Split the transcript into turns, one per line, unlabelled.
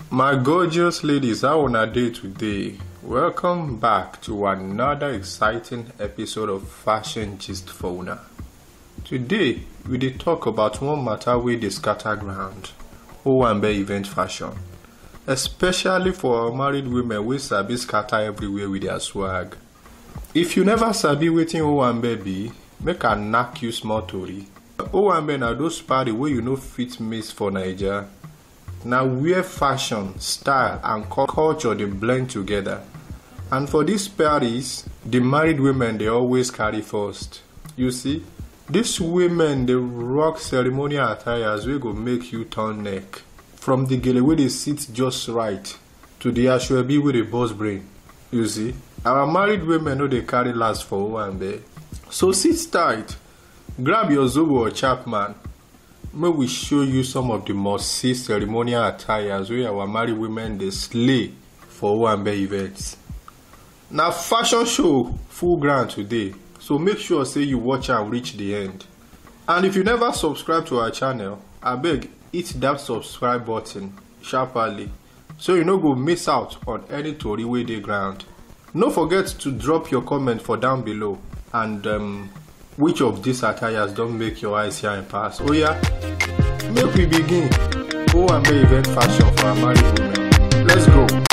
My gorgeous ladies, how on a day today? Welcome back to another exciting episode of Fashion Gist for Una. Today, we dey talk about one matter wey dey scatter ground, Owambe event fashion. Especially for our married women wey sabi scatter everywhere with their swag. If you never sabi wetin Owambe be, make I knack you small tori. Owambe na those party wey you no fit miss for Naija. na where fashion style and culture dey blend together and for dis parties di married women dey always carry first you see dis women dey rock ceremonial attires wey go make you turn neck from di gele wey dey sit just right to di asoebi wey dey burst brain you see our married women no dey carry last for owambe so sit tight grab your zobo or chapman make we show you some of the must see ceremonial attires wey our married women dey slay for owambe events na fashion show full ground today so make sure say you watch am reach the end and if you never subscribe to our channel abeg hit that subscribe button sharparly so you no go miss out on any tori wey dey ground no forget to drop your comment for down below and um, which of these attires don make your eyes shine pass oya make we begin owambe event fashion for our married women let's go.